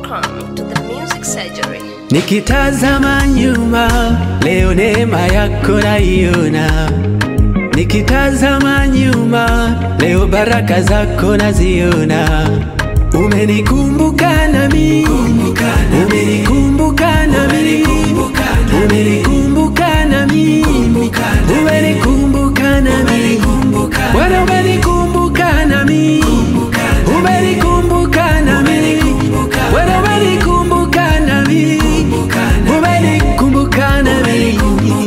Welcome to the Music Surgery. Nikitazama nyuma leo neema yako naiona, nikitazama nyuma leo baraka zako naziona. Umenikumbuka nami, umenikumbuka nami, umenikumbuka nami, umenikumbuka nami, Bwana umenikumbuka nami, umenikumbuka nami, Bwana umenikumbuka nami, umenikumbuka nami,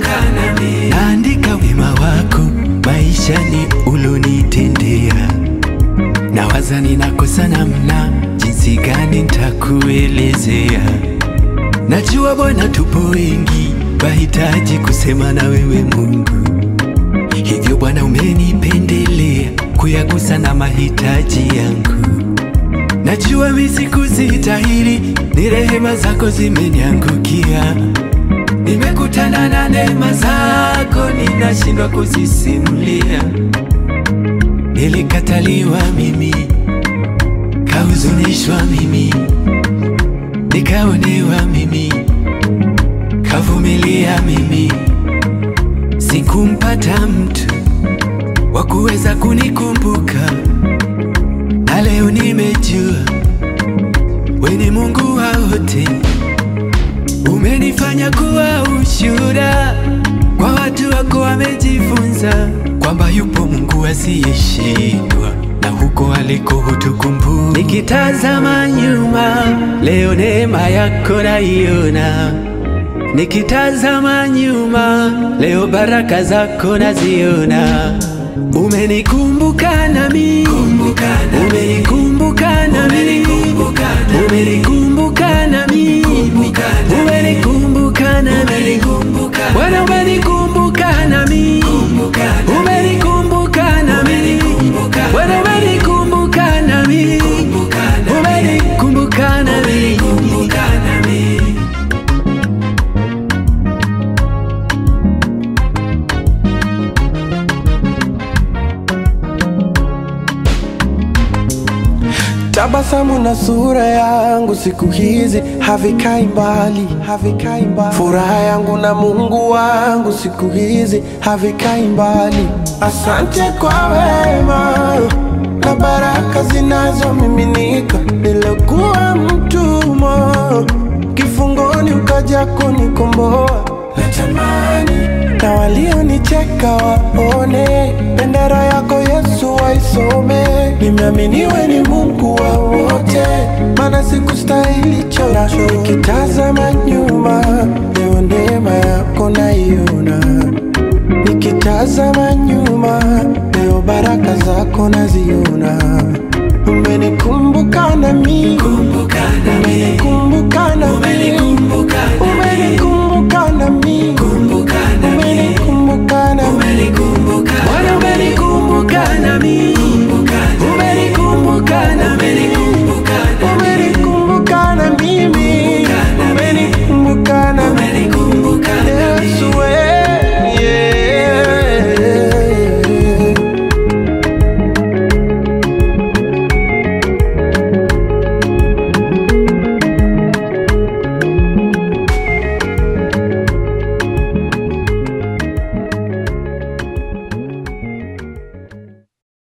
naandika wema wako maishani ulonitendea nawaza ninakosa namna jinsi gani nitakuelezea. Najua Bwana, tupo wengi wahitaji kusema na wewe Mungu, hivyo Bwana umenipendelea kuyagusa na mahitaji yangu. Najua mimi sikuzistahili, ni rehema zako zimeniangukia. Nimekutana na neema zako, ninashindwa kuzisimulia. Nilikataliwa mimi, kahuzunishwa mimi, nikaonewa mimi, kavumilia mimi, sikumpata mtu wa kuweza kunikumbuka, na leo nimejua we ni Mungu wa wote, umenifanya kuwa ushuhuda kwa watu wako wamejifunza kwamba yupo Mungu asiyeshindwa na huko aliko hutukumbuka. Nikitazama nyuma leo neema yako naiona, nikitazama nyuma leo baraka zako naziona. Umenikumbuka nami, umenikumbuka nami, umenikumbuka nami, umenikumbuka nami, Bwana umenikumbuka nami, umenikumbuka nami, Bwana umenikumbuka nami, umenikumbuka nami. Tabasamu na sura yangu siku hizi havikai mbali, havikai mbali. Furaha yangu na Mungu wangu siku hizi havikai mbali. Asante kwa wema na baraka zinazomiminika. Nilikuwa mtumwa kifungoni, ukaja kunikomboa. Natamani na walionicheka waone bendera yako Yesu waisome. Nimeaminiwe ni Mungu wa wote, maana sikustahili chocho. Nikitazama nyuma, leo neema yako naiona. Nikitazama nyuma, leo baraka zako naziona.